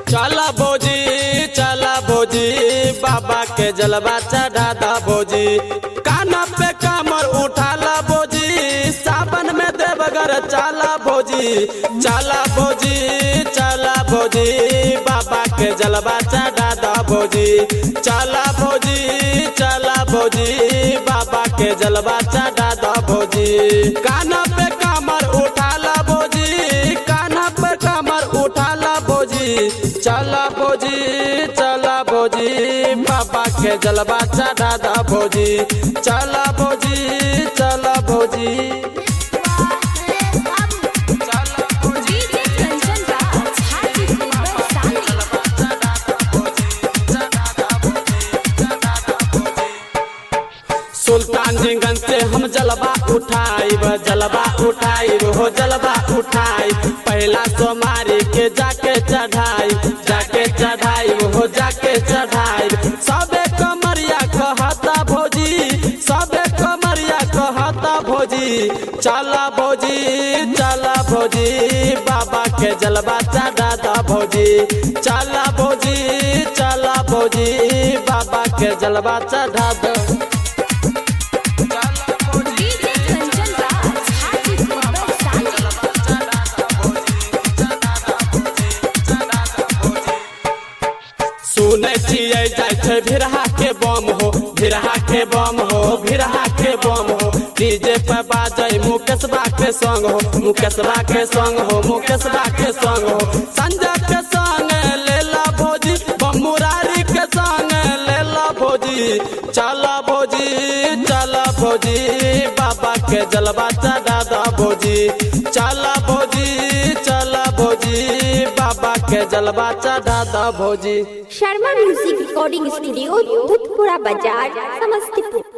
चला भोजी चला भोजी बाबा के जलवा चढ़ा दा भोजी काना पे कमर उठाला भोजी सावन में देवगर चला भोजी चला भोजी चला भोजी बाबा के जलवा चढ़ा दा भोजी चला भोजी चला भोजी बाबा के जलवा चढ़ा दा भोजी काना पे कमर उठाला भोजी काना पे कमर उठाला भोजी चला भोजी चला भोजी बाबा के जलवा चढ़ा दा भोजी चला भोजी चला भोजी चला भोजी डीजे कंचन राज हाजीपुर वैशाली सुल्तानगंज से हम जलवा उठाइब जलवा उठाइब हो जलवा उठाइब पहला सोमारी के जाके चढ़ाई जाके चढ़ाइब हो जाके चढ़ाइब सबे कमरिया कहता भोजी सबे कमरिया कहता भोजी चला भोजी चला भोजी बाबा के जलवा चढ़ा दा भोजी चला भोजी चला भोजी बाबा के जलवा चढ़ा दा डीजे कंचन राज हाजीपुर वैशाली सुनै छियै जाइ छै भिरहा के बम हो भिरहा के बम हो भिरहा के बम हो डीजे पे बाजै मुकेशबा के संग हो मुकेशबा के संग हो मुकेशबा के संग हो संजय के संग लेला भोजी बम मुरारी के संग लेला भोजी चला भोजी चला भोजी बाबा के जलवा चढ़ा दा भोजी चला भोजी चला भोजी बाबा के जलवा चढ़ा दा भोजी Sharma music recording studio Bhutpura बाजार समस्तीपुर